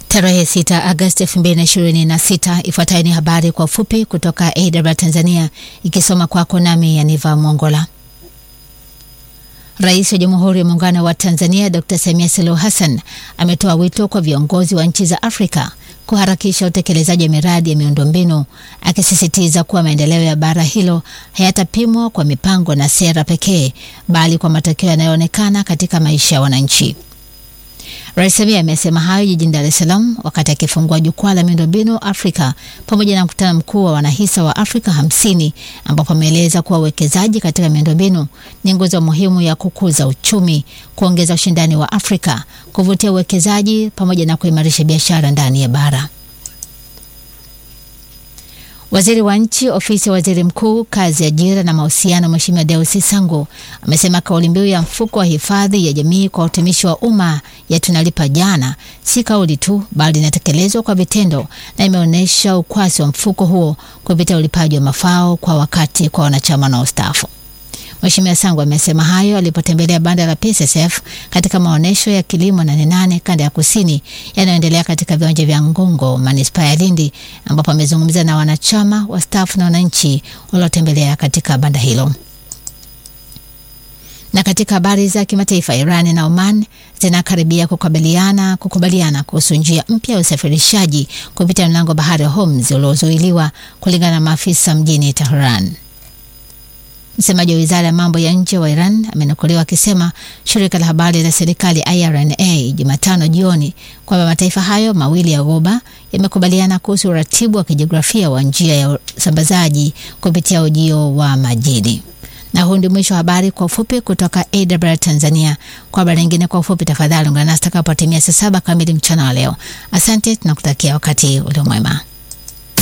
Tarehe 6 Agosti 2026. Ifuatayo ni habari kwa ufupi kutoka AWR Tanzania, ikisoma kwako nami Yaniva Mwongola. Rais wa Jamhuri ya Muungano wa Tanzania Dr. Samia Suluhu Hassan ametoa wito kwa viongozi wa nchi za Afrika kuharakisha utekelezaji wa miradi ya miundombinu, akisisitiza kuwa maendeleo ya bara hilo hayatapimwa kwa mipango na sera pekee, bali kwa matokeo yanayoonekana katika maisha ya wananchi. Rais Samia amesema hayo jijini Dar es Salaam wakati akifungua jukwaa la miundombinu Afrika pamoja na mkutano mkuu wa wanahisa wa Afrika hamsini ambapo ameeleza kuwa uwekezaji katika miundombinu ni nguzo muhimu ya kukuza uchumi, kuongeza ushindani wa Afrika, kuvutia uwekezaji pamoja na kuimarisha biashara ndani ya bara. Waziri wa Nchi, Ofisi ya Waziri Mkuu, Kazi, Ajira na Mahusiano, Mheshimiwa Deusi Sangu amesema kauli mbiu ya mfuko wa hifadhi ya jamii kwa utumishi wa umma ya tunalipa jana si kauli tu, bali inatekelezwa kwa vitendo na imeonyesha ukwasi wa mfuko huo kupitia ulipaji wa mafao kwa wakati kwa wanachama na ustaafu. Mheshimiwa Sangu amesema hayo alipotembelea banda la PSSF katika maonyesho ya kilimo Nane Nane kanda ya kusini yanayoendelea katika viwanja vya Ngongo manispaa ya Lindi, ambapo amezungumza na wanachama wastaafu na wananchi waliotembelea katika banda hilo. Na katika habari za kimataifa, Iran na Oman zinakaribia kukabiliana kukubaliana kuhusu njia mpya ya usafirishaji kupitia mlango bahari wa Hormuz uliozuiliwa kulingana na maafisa mjini Tehran. Msemaji wa wizara ya mambo ya nje wa Iran amenukuliwa akisema shirika la habari la serikali IRNA Jumatano jioni kwamba mataifa hayo mawili ya Ghuba yamekubaliana kuhusu uratibu wa kijiografia wa njia ya usambazaji kupitia ujio wa majini. Na huu ndio mwisho wa habari kwa ufupi kutoka AWR Tanzania. Kwa habari nyingine kwa ufupi, tafadhali ungana nasi takapotimia saa saba kamili mchana wa leo. Asante, tunakutakia wakati ulio mwema.